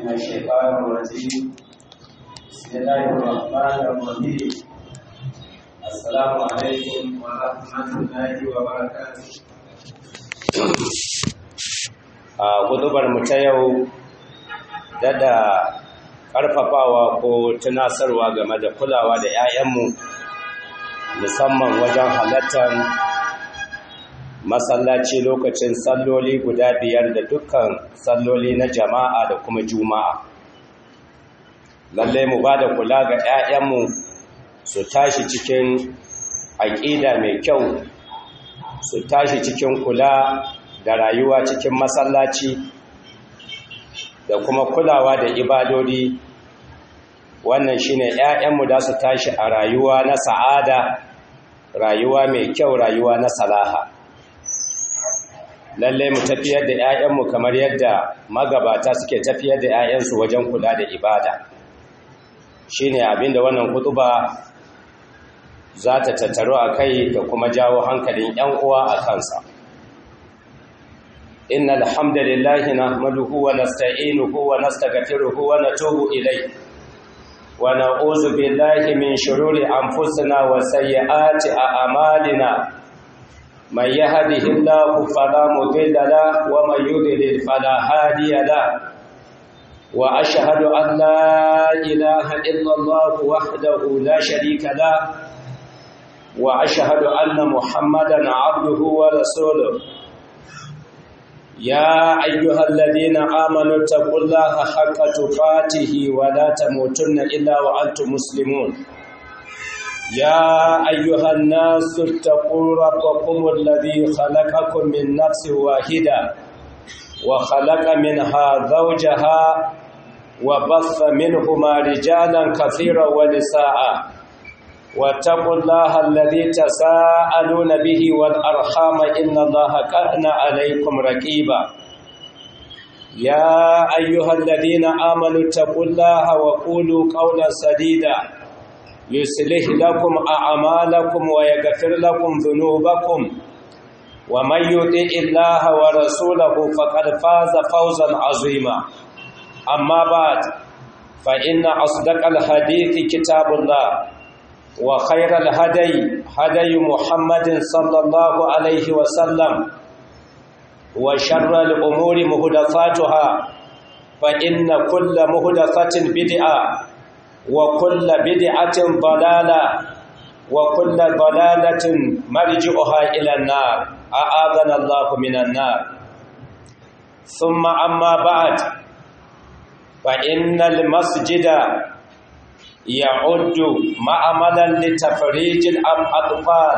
من الشيطان الرجيم بسم الله الرحمن الرحيم السلام عليكم ورحمة الله وبركاته a gudubar mu ta yau dada ƙarfafawa ko tunasarwa game da kulawa da 'ya'yanmu musamman wajen halartar masallaci lokacin salloli guda biyar da dukkan salloli na jama'a da kuma juma'a lallai mu ba da kula ga 'ya'yanmu su tashi cikin aƙida mai kyau su tashi cikin kula da rayuwa cikin masallaci da kuma kulawa da ibadodi wannan shine 'ya'yanmu da su tashi a rayuwa na sa'ada rayuwa mai kyau rayuwa na salaha lalle mu tafiyar da 'ya'yanmu kamar yadda magabata suke tafiyar da 'ya'yansu wajen kula da ibada shine abinda wannan kutuba za ta tattaro a kai da kuma jawo hankalin 'yan uwa a kansa إن الحمد لله نحمده ونستعينه ونستغفره ونتوب إليه ونعوذ بالله من شرور أنفسنا وسيئات أعمالنا من يهده الله فلا مضل له ومن يضلل فلا هادي له وأشهد أن لا إله إلا الله وحده لا شريك له وأشهد أن محمدا عبده ورسوله يا أيها الذين آمنوا اتقوا الله حق تقاته ولا تموتن إلا وأنتم مسلمون يا أيها الناس اتقوا ربكم الذي خلقكم من نفس واحدة وخلق منها زوجها وبث منهما رجالا كثيرا ونساء واتقوا الله الذي تساءلون به والأرحام إن الله كان عليكم رقيبا يا أيها الذين آمنوا اتقوا الله وقولوا قولا سديدا يصلح لكم أعمالكم ويغفر لكم ذنوبكم ومن يطع الله ورسوله فقد فاز فوزا عظيما أما بعد فإن أصدق الحديث كتاب الله وخير الهدي هدي محمد صلى الله عليه وسلم وشر الأمور مهدفاتها فإن كل مهدفة بدعة وكل بدعة ضلالة وكل ضلالة مرجعها إلى النار أعاذنا الله من النار ثم أما بعد فإن المسجد يعد معملا لتفريج الأطفال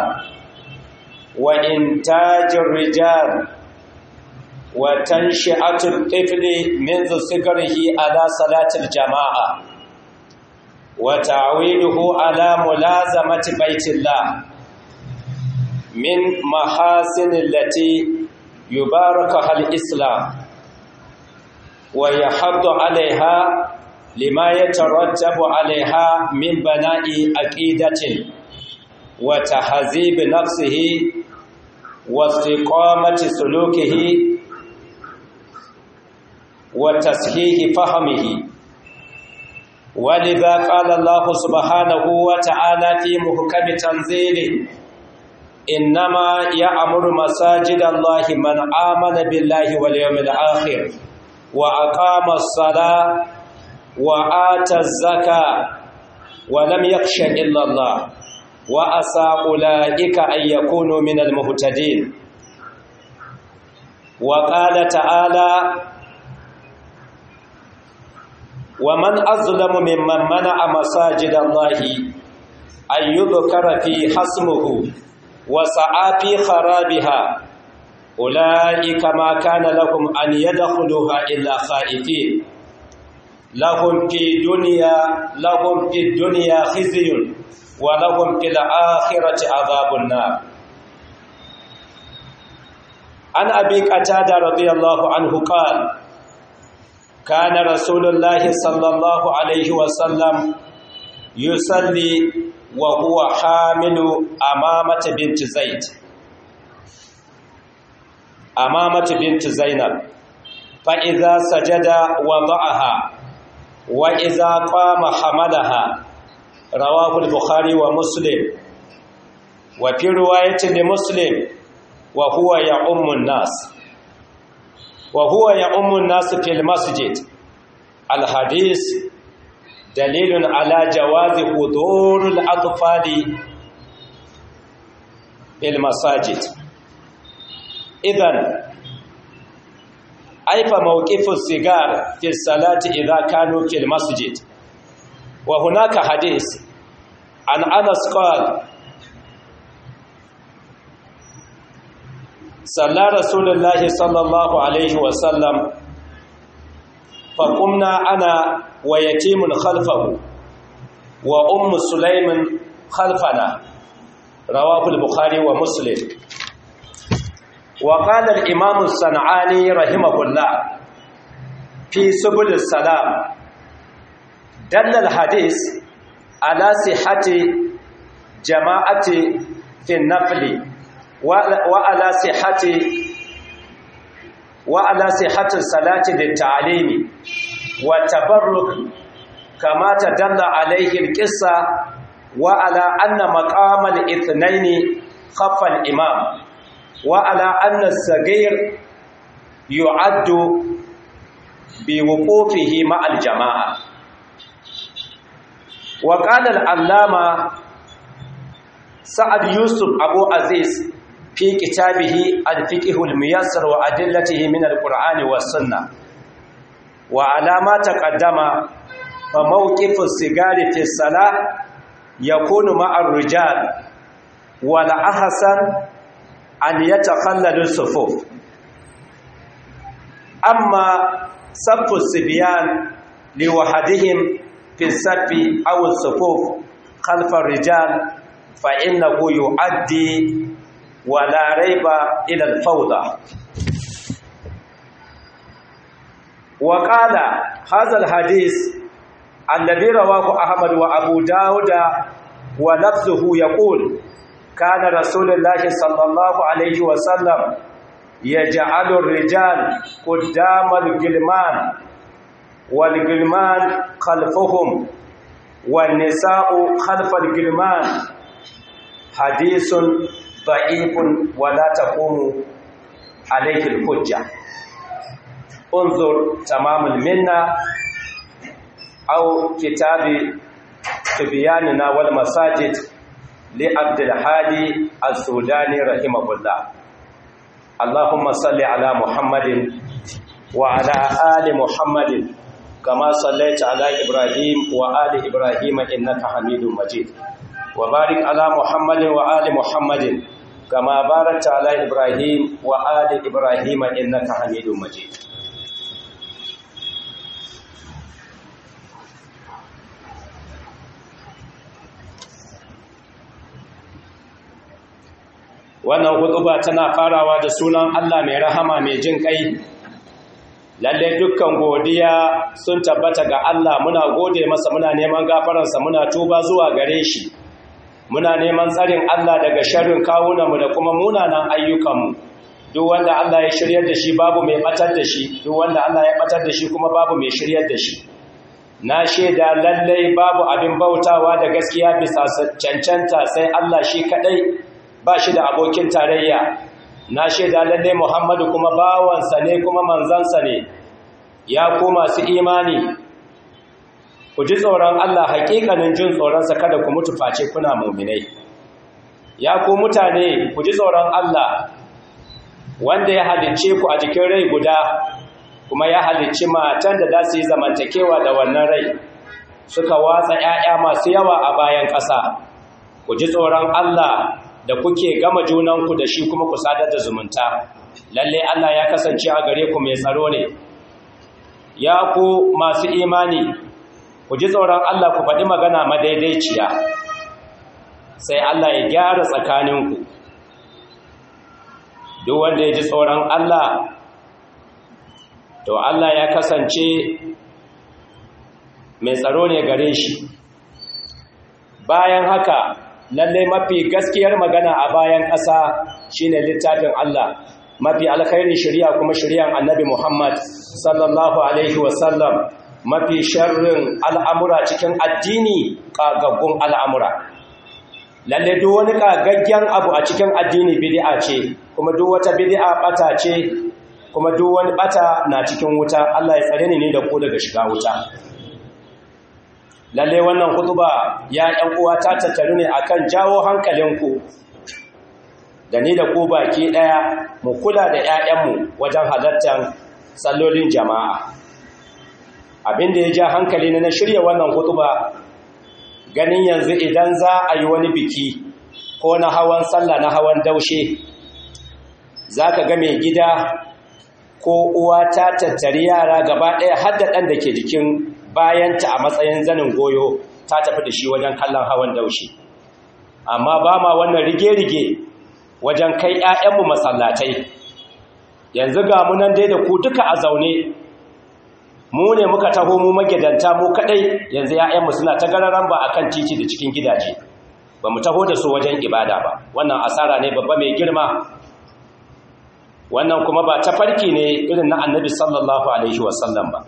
وإنتاج الرجال وتنشئة الطفل منذ صغره على صلاة الجماعة وتعويله على ملازمة بيت الله من محاسن التي يباركها الإسلام ويحض عليها لما يترتب عليها من بناء عقيدة وتهذيب نفسه واستقامة سلوكه وتصحيح فهمه ولذا قال الله سبحانه وتعالى في محكم تنزيله إنما يأمر مساجد الله من آمن بالله واليوم الآخر وأقام الصلاة وآتى الزكاة ولم يخش إلا الله وأسى أولئك أن يكونوا من المهتدين وقال تعالى ومن أظلم ممن منع مساجد الله أن يذكر في حسمه وسعى في خرابها أولئك ما كان لهم أن يدخلوها إلا خائفين لهم في دنيا لهم في الدنيا خزي ولهم في الآخرة عذاب النار عن أبي قتادة رضي الله عنه قال كان رسول الله صلى الله عليه وسلم يصلي وهو حامل أمامة بنت زيد أمامة بنت زينب فإذا سجد وضعها wa iza qama hamalaha rawahu al-bukhari wa muslim wa fi riwayatin li muslim wa huwa ya'ummu an-nas wa huwa ya'ummu an-nas fil masjid al-hadith dalilun ala jawazi hudurul atfali fil masajid idan aifa mawqifus sigar fi salati idha kanu fil masjid wa hunaka hadith an anas qala صلى رسول الله صلى الله عليه وسلم فقمنا أنا ويتيم خلفه وأم سليم خلفنا رواه البخاري ومسلم وقال الإمام الصنعاني رحمه الله في سبل السلام دل الحديث على صحة جماعة في النفل وعلى صحة وعلى صحة الصلاة للتعليم والتبرك كما تدل عليه القصة وعلى أن مقام الاثنين خف الإمام وعلى أن الصغير يعد بوقوفه مع الجماعة وقال العلامة سعد يوسف أبو عزيز في كتابه الفقه الميسر وأدلته من القرآن والسنة وعلى ما تقدم فموقف السجار في الصلاة يكون مع الرجال والأحسن أن يتخلل الصفوف أما صف الصبيان لوحدهم في الصف أو الصفوف خلف الرجال فإنه يؤدي ولا ريب إلى الفوضى وقال هذا الحديث الذي رواه أحمد وأبو داود ولفظه يقول كان رسول الله صلى الله عليه وسلم يجعل الرجال قدام الجلمان والجلمان خلفهم والنساء خلف الجلمان حديث ضعيف ولا تقوم عليه الحجة انظر تمام المنة أو كتاب تبياننا والمساجد لعبد الحادي السوداني رحمه الله اللهم صل على محمد وعلى آل محمد كما صليت على إبراهيم وآل إبراهيم إنك حميد مجيد وبارك على محمد وآل محمد كما باركت على إبراهيم وآل إبراهيم إنك حميد مجيد wannan hutuba tana farawa da sunan Allah mai rahama mai jin kai lalle dukkan godiya sun tabbata ga Allah muna gode masa muna neman gafaransa muna tuba zuwa gare shi muna neman tsarin Allah daga sharrin kawunanmu da kuma munanan ayyukanmu duk wanda Allah ya shiryar da shi babu mai batar da shi duk wanda Allah ya batar da shi kuma babu mai shiryar da shi na shaida lallai babu abin bautawa da gaskiya bisa cancanta sai Allah shi kadai ba shi da abokin tarayya na shaida lallai Muhammadu kuma bawansa ne kuma manzansa ne ya ku masu imani ku ji tsoron Allah haƙiƙanin jin tsoronsa kada ku mutu face kuna muminai ya ku mutane ku ji tsoron Allah wanda ya halicce ku a jikin rai guda kuma ya halicci matan da za su yi zamantakewa da wannan rai suka watsa ‘ya'ya masu yawa a bayan ƙasa ku ji tsoron Allah da kuke gama junanku da shi kuma ku sadar da zumunta lalle Allah ya kasance a gare ku mai tsaro ne ya ku masu imani ku ji tsoron Allah ku faɗi magana madaidaiciya sai Allah ya gyara tsakaninku duk wanda ya ji tsoron Allah to Allah ya kasance mai tsaro ne gare shi bayan haka lalle mafi gaskiyar magana a bayan ƙasa shine littafin Allah mafi alkhairin shari'a kuma shari'an annabi Muhammad sallallahu alaihi wasallam mafi sharrin al'amura cikin addini ƙagaggun al'amura lalle duk wani ƙagaggen abu a cikin addini bid'a ce kuma duk wata bid'a ɓata ce kuma duk wani ɓata na cikin wuta Allah ya tsare ni ne da ku daga shiga wuta lalle wannan kutuba ya ƴan uwa ta tattaru ne akan jawo hankalinku da ni da ku baki ɗaya mu kula da ‘ya'yanmu wajen halartar sallolin jama'a abinda ya ja hankali na shirya wannan hutuba ganin yanzu idan za a yi wani biki ko na hawan sallah na hawan daushe za ka ga mai gida ko uwa ta tattari yara gaba ɗaya har da ɗan da ke jikin bayanta a matsayin zanin goyo ta tafi da shi wajen kallon hawan daushe amma ba ma wannan rige-rige wajen kai 'ya'yanmu masallatai yanzu ga mu nan dai da ku duka a zaune mu ne muka taho mu magidanta mu kadai yanzu 'ya'yanmu suna ta gararan ba akan titi da cikin gidaje ba mu taho da su wajen ibada ba wannan asara ne babba mai girma wannan kuma ba tafarki ne irin na annabi sallallahu alaihi wasallam ba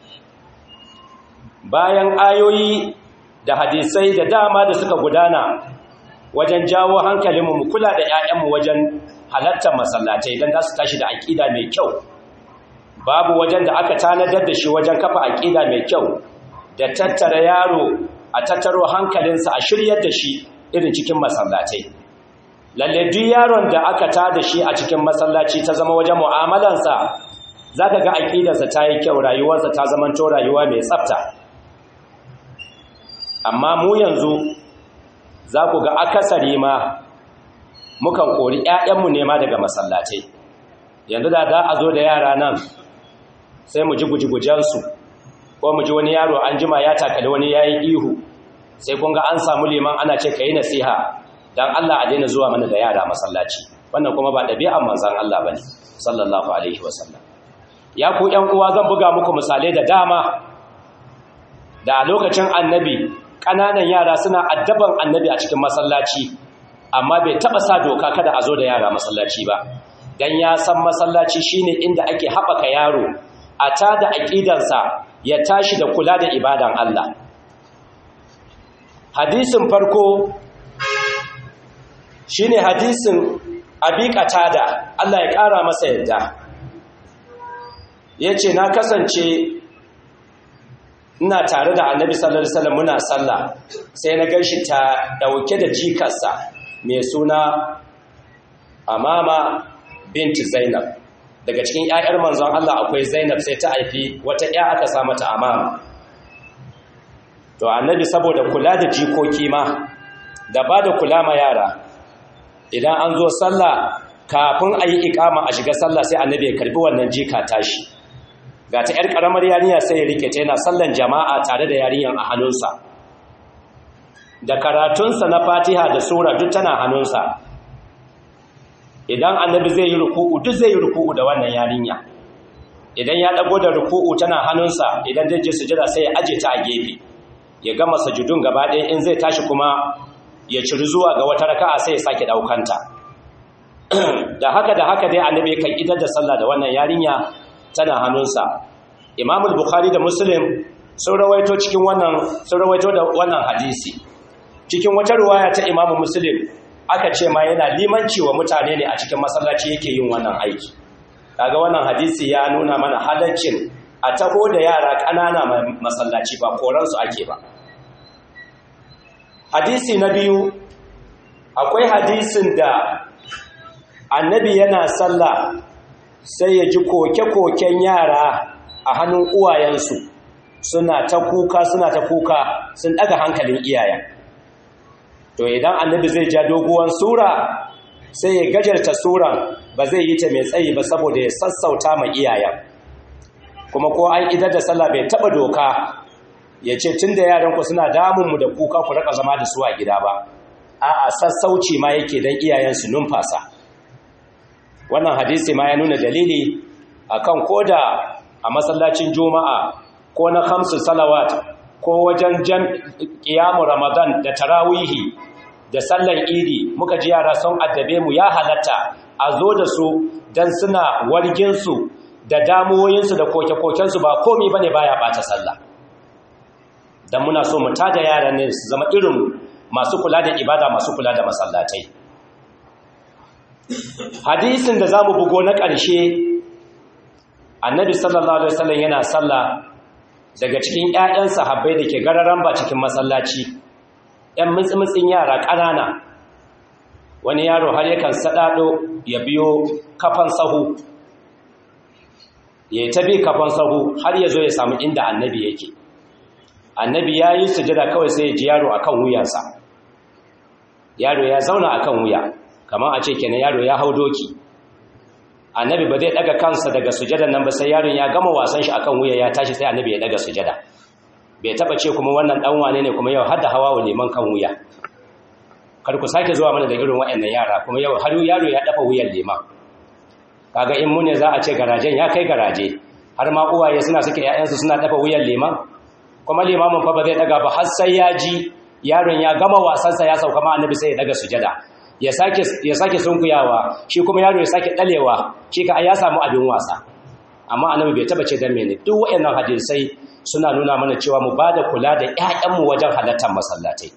bayan ayoyi da hadisai da dama da suka gudana wajen jawo hankalinmu mu kula da 'ya'yanmu wajen halartar masallatai don za su tashi da aƙida mai kyau babu wajen da aka tanadar da shi wajen kafa aƙida mai kyau da tattara yaro a tattaro hankalinsa a shiryar da shi irin cikin masallatai lalle duk yaron da aka ta da shi a cikin masallaci ta zama wajen mu'amalansa za ka ga aƙidarsa ta yi kyau rayuwarsa ta zamanto rayuwa mai tsafta amma mu yanzu za ku ga akasari ma mukan kori 'ya'yanmu nema daga masallatai yanzu da za a zo da yara nan sai mu ji guji-gujensu ko mu ji wani yaro an jima ya takali wani ya yi ihu sai kun ga an samu liman ana ce ka yi nasiha don Allah a daina zuwa mana da yara masallaci wannan kuma ba ɗabi'an manzan Allah ba ne sallallahu alaihi wasallam ya ku ‘yan uwa zan buga muku misalai da dama da a lokacin annabi ƙananan yara suna addaban annabi a cikin masallaci amma bai taɓa sa doka kada a zo da yara masallaci ba don ya san masallaci shine inda ake haɓaka yaro a ta da aƙidansa ya tashi da kula da ibadan Allah hadisin farko shine hadisin abi da Allah ya ƙara masa yadda ya ce na kasance ina tare da annabi sallallahu alaihi wasallam muna sallah sai na ganshi ta dauke da jikarsa mai suna amama binti zainab daga cikin ƴaƴar manzon Allah akwai zainab sai ta haifi wata ƴa aka sa mata amama to annabi saboda kula da jikoki ma da ba da kula ma yara idan an zo sallah kafin a yi ikama a shiga sallah sai annabi ya karbi wannan jika tashi ga ta ‘yar ƙaramar yarinya sai ya rike ta yana sallan jama'a tare da yarinyan a hannunsa da karatunsa na fatiha da sura duk tana hannunsa idan annabi zai yi ruku'u duk zai yi ruku'u da wannan yarinya idan ya ɗago da ruku'u tana hannunsa idan zai je sujada sai ya aje ta a gefe ya gama sajudun gaba ɗaya in zai tashi kuma ya ciri zuwa ga wata raka'a sai ya sake ɗaukanta da haka da haka dai annabi kan idar da sallah da wannan yarinya tana hannunsa imamul bukhari da muslim sun rawaito cikin wannan sun rawaito da wannan hadisi cikin wata ruwaya ta imamu muslim aka ce ma yana limanci wa mutane ne a cikin masallaci yake yin wannan aiki kaga wannan hadisi ya nuna mana halaccin a taho da yara ƙanana masallaci ba koransu ake ba hadisi na biyu akwai hadisin da annabi yana sallah sai ya ji koke-koken yara a hannun uwayensu suna ta kuka suna ta kuka sun daga hankalin iyayen to idan annabi zai ja doguwan sura sai ya gajarta suran ba zai yi ta mai tsayi ba saboda ya sassauta ma iyayen kuma ko an idar da sallah bai taba doka ya ce tun da yaranku suna damunmu da kuka ku raka zama da su a gida ba a'a sassauci ma yake don iyayensu numfasa wannan hadisi ma ya nuna dalili akan koda a masallacin juma'a ko na khamsu salawat ko wajen jam qiyamu ramadan da tarawihi da sallan idi muka ji yara sun addabe mu ya halatta a zo da su dan suna wargin su da damuwoyinsu da koke-kokensu ba komi bane baya bata sallah dan muna so mu tada yaran ne su zama irin masu kula da ibada masu kula da masallatai hadisin da zamu bugo na ƙarshe annabi sallallahu alaihi wasallam yana sallah daga cikin ƴaƴan sahabbai da ke gararan ba cikin masallaci ƴan mutsi-mutsin yara ƙanana wani yaro har yakan saɗaɗo ya biyo kafan sahu ya ta bi kafan sahu har ya zo ya samu inda annabi yake annabi ya yi sujada kawai sai ya ji yaro a kan wuyansa yaro ya zauna a kan wuya kamar a ce kenan yaro ya hau doki annabi ba zai daga kansa daga sujadan nan ba sai yaron ya gama wasan shi akan wuya ya tashi sai annabi ya daga sujada bai taba ce kuma wannan dan wane ne kuma yau har da hawa wa liman kan wuya kar ku sake zuwa mana da irin waɗannan yara kuma yau har yaro ya dafa wuyan liman kaga in mu ne za a ce garajen ya kai garaje har ma uwaye suna suke ƴaƴansu suna dafa wuyan liman kuma limamin fa ba zai daga ba har sai ya ji yaron ya gama wasansa ya sauka ma annabi sai ya daga sujada ya sake ya sake sunkuyawa shi kuma yaro ya sake dalewa shi ka ya samu abin wasa amma annabi bai taba ce dan mene duk wayannan hadisai suna nuna mana cewa mu bada kula da ƴaƴanmu wajen halartar masallatai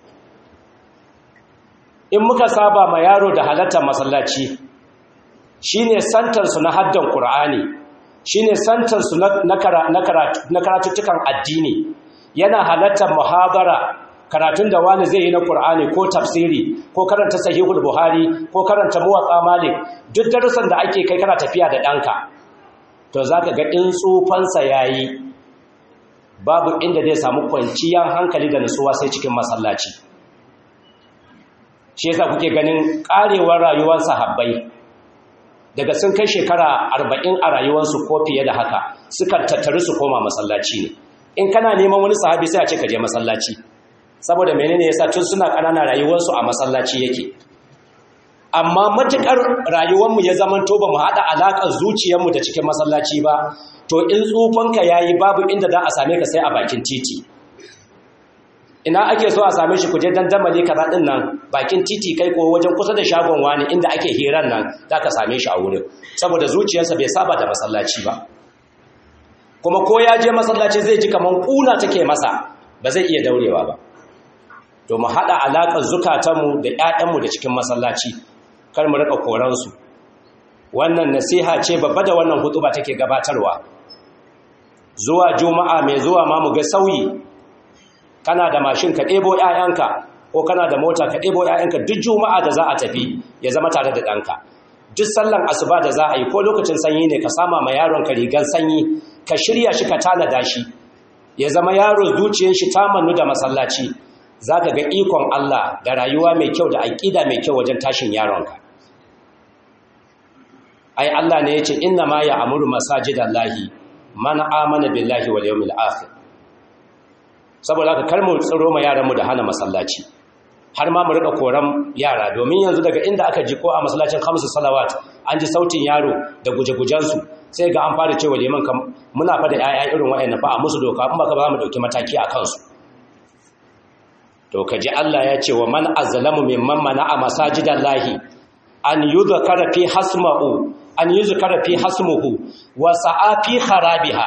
in muka saba ma yaro da halartar masallaci shine santar su na haddan qur'ani shine santar su na karatuttukan addini yana halartar muhabara karatun da wani zai yi na Kur'ani ko tafsiri ko karanta sahihul Buhari ko karanta muwatsa Malik duk darussan da ake kai kana tafiya da ɗanka to zaka ga in tsufansa yayi babu inda zai samu kwanciyar hankali da nutsuwa sai cikin masallaci shi yasa kuke ganin karewar rayuwar sahabbai daga sun kai shekara arba'in a rayuwarsu ko fiye da haka sukan tattaru su koma masallaci ne in kana neman wani sahabi sai a ce ka je masallaci saboda menene yasa tun suna ƙanana rayuwarsu a masallaci yake amma matukar rayuwarmu ya zaman to ba mu haɗa alaƙar zuciyarmu da cikin masallaci ba to in tsufanka yayi babu inda za a same ka sai a bakin titi ina ake so a same shi kuje dandamali kaza din nan bakin titi kai ko wajen kusa da shagon wani inda ake hiran nan za ka same shi a wurin saboda zuciyarsa bai saba da masallaci ba kuma ko ya je masallaci zai ji kaman kuna take masa ba zai iya daurewa ba to mu haɗa alaƙar zukatanmu da ‘ya'yanmu da cikin masallaci kar mu riƙa koransu wannan nasiha ce babba da wannan hutuba take gabatarwa zuwa juma'a mai zuwa ma mu ga sauyi kana da mashin ka ɗebo ‘ya'yanka ko kana da mota ka ɗebo ‘ya'yanka duk juma'a da za a tafi ya zama tare da ɗanka duk sallan asuba da za a yi ko lokacin sanyi ne ka sama ma yaron ka rigan sanyi ka shirya shi ka tanada shi ya zama yaro zuciyar shi ta mannu da masallaci za ka ga ikon Allah da rayuwa mai kyau da aƙida mai kyau wajen tashin yaronka ai Allah ne ya ce inna ma ya amuru masajidan lahi man amana billahi wal yawmil akhir saboda haka kar mu tsiro ma yaranmu da hana masallaci har ma mu rika koran yara domin yanzu daga inda aka ji ko a masallacin khamsu salawat an ji sautin yaro da guje-gujensu sai ga an fara cewa liman kam muna fa da 'ya'ya irin waɗannan fa a musu doka in ba ka ba mu dauki mataki a kansu to kaji Allah ya ce wa man azlamu mimman mana'a masajidallahi an yuzkara fi hasmuhu an yuzkara fi hasmuhu wa sa'a fi kharabiha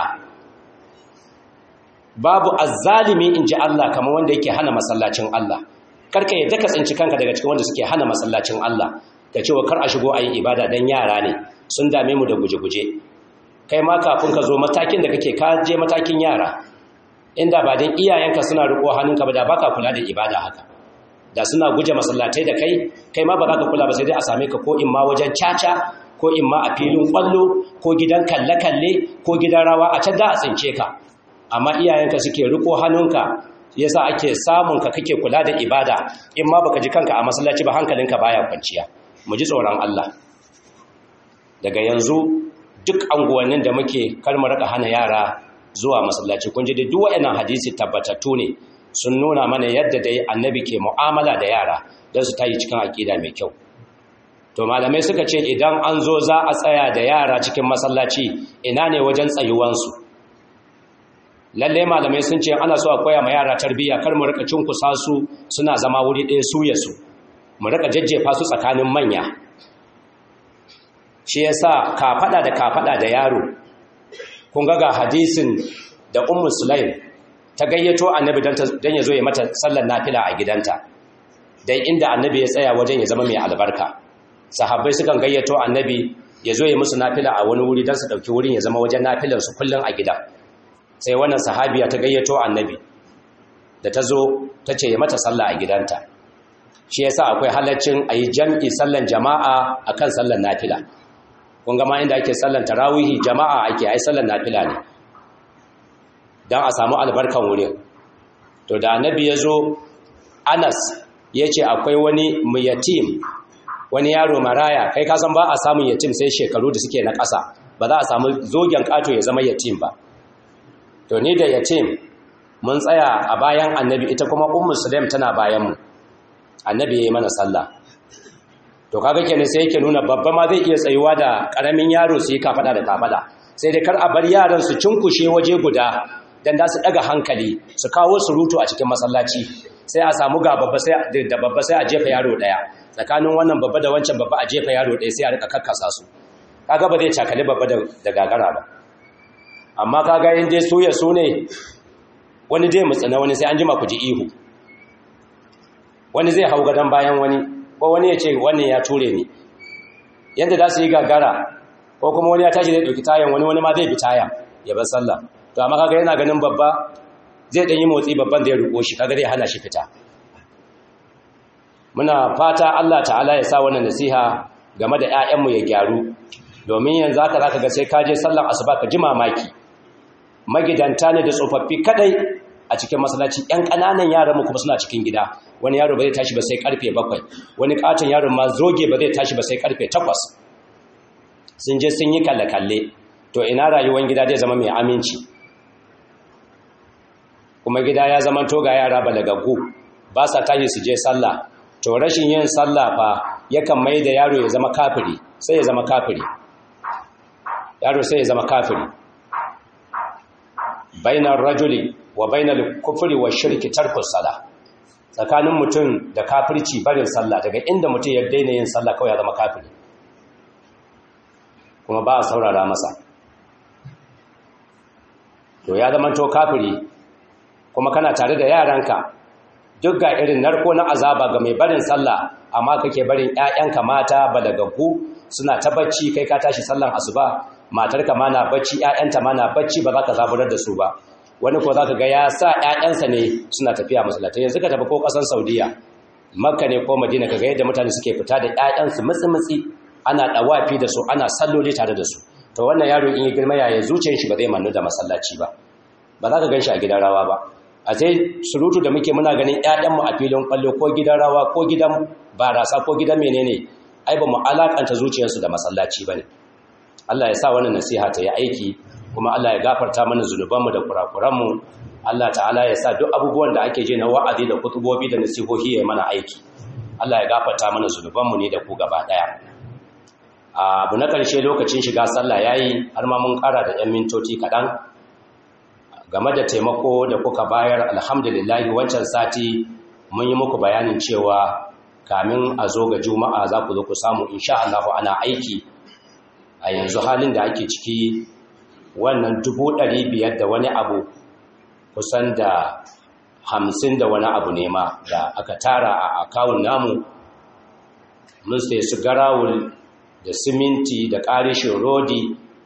babu azzalimi inji Allah kamar wanda yake hana masallacin Allah karka yadda ka tsinci kanka daga cikin wanda suke hana masallacin Allah ka ce wa kar a shigo ayi ibada dan yara ne sun dame mu da guje-guje kai ma kafin ka zo matakin da kake ka je matakin yara inda ba don iyayenka suna riko hannunka ba da baka kula da ibada haka da suna guje masallatai da kai kai ma ba za ka kula ba sai dai a same ka ko in ma wajen caca ko in ma a filin kwallo ko gidan kalle-kalle ko gidan rawa a can da a tsince ka amma iyayenka suke riko hannunka yasa ake samun ka kake kula da ibada in ma baka ji kanka a masallaci ba hankalinka baya kwanciya mu ji tsoron Allah daga yanzu duk anguwannin da muke kar mu rika hana yara zuwa masallaci kun ji duk waɗannan hadisi tabbatattu ne sun nuna mana yadda dai annabi ke mu'amala da yara don su tayi cikin aƙida mai kyau to malamai suka ce idan an zo za a tsaya da yara cikin masallaci ina ne wajen tsayuwansu lalle malamai sun ce ana so a koya ma yara tarbiyya kar mu rika cunkusa su suna zama wuri ɗaya su ya su mu rika jajjefa su tsakanin manya shi yasa ka faɗa da ka faɗa da yaro kun ga hadisin da ummu sulaim ta gayyato annabi don ya zo ya mata sallar nafila a gidanta dan inda annabi ya tsaya wajen ya zama mai albarka sahabbai sukan gayyato annabi ya zo ya musu nafila a wani wuri don su ɗauki wurin ya zama wajen nafilarsu kullum a gida sai wannan sahabiya ta gayyato annabi da ta zo ta ce ya mata sallah a gidanta shi yasa akwai halaccin a yi jam'i sallan jama'a a kan sallan nafila kun gama inda ake sallan tarawihi jama'a ake ai sallan nafila ne don a samu albarkan wurin to da annabi ya zo anas ya ce akwai wani muyatim wani yaro maraya kai kasan ba a samun yatim sai shekaru da suke na ƙasa ba za a samu zogen ƙato ya zama yatim ba to ni da yatim mun tsaya a bayan annabi ita kuma ummu sulaim tana bayanmu annabi ya yi mana sallah to kaga kenan sai yake nuna babba ma zai iya tsayuwa da ƙaramin yaro su yi kafada da kafada sai dai kar a bar yaran su cinkushe waje guda dan da su daga hankali su kawo surutu a cikin masallaci sai a samu ga babba sai da babba sai a jefa yaro daya tsakanin wannan babba da wancan babba a jefa yaro daya sai a rika kakkasa su kaga ba zai cakali babba da gagara ba amma kaga in dai su ya su ne wani dai mutsina wani sai an jima ku ji ihu wani zai hau gadon bayan wani ko wani ya ce wannan ya ture ni yadda za su yi gagara ko kuma wani ya tashi zai ɗauki tayan wani wani ma zai bi taya ya bar sallah to amma kaga yana ganin babba zai ɗan yi motsi babban da ya ruko shi kaga zai hana shi fita muna fata Allah ta'ala ya sa wannan nasiha game da 'ya'yanmu ya gyaru domin yanzu haka zaka ga sai ka je sallar asuba ka ji mamaki magidanta ne da tsofaffi kadai a cikin masallaci ƴan ƙananan yaran mu kuma suna cikin gida wani yaro ba zai tashi ba sai karfe bakwai wani katon yaron ma zoge ba zai tashi ba sai karfe takwas sun je sun yi kalle-kalle to ina rayuwar gida zai zama mai aminci kuma gida ya zama to ga yara balagaggu ba sa tashi su je sallah to rashin yin sallah fa yakan mai da yaro ya zama kafiri sai ya zama kafiri yaro sai ya zama kafiri bainar rajuli wa bainar kufri wa shirki tarkus sala tsakanin mutum da kafirci barin sallah daga inda mutum ya daina yin sallah kawai ya zama kafiri kuma ba a saurara masa to ya zama to kafiri kuma kana tare da yaranka duk ga irin narko na azaba ga mai barin sallah amma kake barin ƴaƴanka mata balagaggu suna ta bacci kai ka tashi sallan asuba matarka ma na bacci ƴaƴanta ma na bacci ba za ka zaburar da su ba wani ko za ka ga ya sa ƴaƴansa ne suna tafiya masallatai yanzu ka tafi ko ƙasar saudiya makka ne ko madina ka ga yadda mutane suke fita da ƴaƴansu mutsi-mutsi ana ɗawafi da su ana salloli tare da su to wannan yaro in yi girma yaya zuciyar shi ba zai mannu da masallaci ba ba za ka gan shi a gidan rawa ba a sai surutu da muke muna ganin ƴaƴanmu a filin kwallo ko gidan rawa ko gidan barasa ko gidan menene ai ba mu alakanta zuciyarsu da masallaci bane Allah ya sa wannan nasiha ta yi aiki kuma Allah ya gafarta mana zunubanmu da kurakuranmu Allah ta'ala ya sa duk abubuwan da ake je na wa'azi da kutubobi da nasihohi ya mana aiki Allah ya gafarta mana zunubanmu ne da ku gaba daya abu na ƙarshe lokacin shiga sallah yayi har ma mun ƙara da 'yan mintoci kaɗan game da taimako da kuka bayar alhamdulillahi wancan sati mun yi muku bayanin cewa kamin a zo ga juma'a za ku zo ku samu insha Allah ana aiki a yanzu halin da ake ciki wannan dubu ɗari biyar da wani abu kusan da hamsin da wani abu ne ma da aka tara a akawun namu mun sai su garawul da siminti da ƙarishin rodi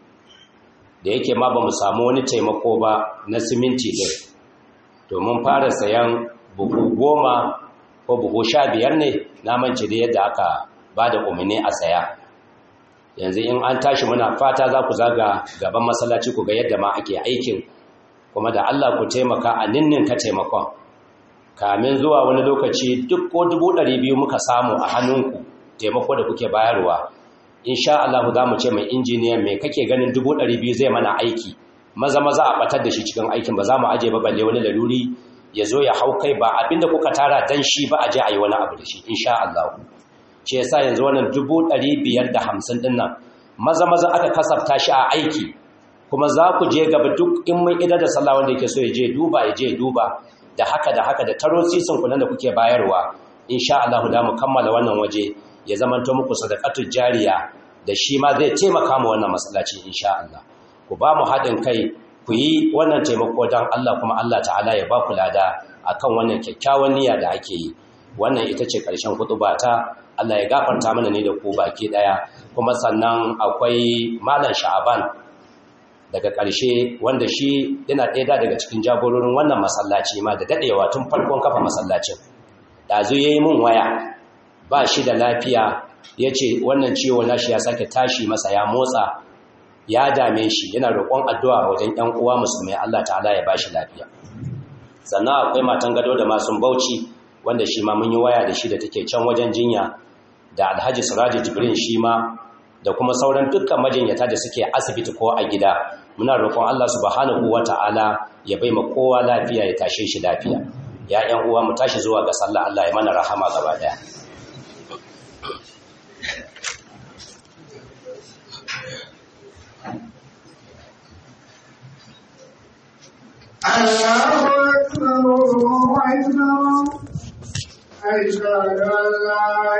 da yake ma ba mu samu wani taimako ba na siminti ɗin domin fara sayan buhu goma ko buhu sha biyar ne namanci da yadda aka ba da umarni a saya yanzu in an tashi muna fata za ku zaga gaban masallaci ku ga yadda ma ake aikin kuma da Allah ku taimaka a ninnin ka taimakon kamin zuwa wani lokaci duk ko dubu ɗari biyu muka samu a hannunku taimako da kuke bayarwa insha Allah za mu ce mai injiniyan mai kake ganin dubu ɗari biyu zai mana aiki maza maza a batar da shi cikin aikin ba za mu aje ba balle wani laluri ya zo ya hau kai ba abinda kuka tara dan shi ba a je a yi wani abu da shi insha Allah shi yasa yanzu wannan dubu ɗari biyar da hamsin ɗin nan maza maza aka kasafta shi a aiki kuma za ku je gaba duk in mun idar da sallah wanda yake so ya je duba ya je duba da haka da haka da taro sisin kunan da kuke bayarwa insha Allah da mu kammala wannan waje ya zamanto muku sadaqatul jariya da shi ma zai taimaka mu wannan masallaci insha Allah ku ba mu haɗin kai ku yi wannan taimako don Allah kuma Allah ta'ala ya ba ku lada akan wannan kyakkyawan niyya da ake yi wannan ita ce ƙarshen kutuba ta Allah ya gafarta mana ne da ku baki ɗaya kuma sannan akwai malam sha'aban daga ƙarshe wanda shi yana ɗaya daga cikin jagororin wannan masallaci ma da daɗewa tun farkon kafa masallacin ɗazu ya yi min waya ba shi da lafiya ya ce wannan ciwo nashi ya sake tashi masa ya motsa ya dame shi yana roƙon addu'a wajen ‘yan uwa musulmai Allah ta'ala ya ba shi lafiya sannan akwai matan gado da masu bauchi wanda shi ma mun yi waya da shi da take can wajen jinya da alhaji siraji jibrin shi ma da kuma sauran dukkan majinyata da suke asibiti ko a gida muna roƙon Allah subhanahu wata'ala ya bai ma kowa lafiya ya tashe shi lafiya ya ƴan uwa mu tashi zuwa ga sallah Allah ya mana rahama gaba daya الله أكبر الله أكبر أشهد أن لا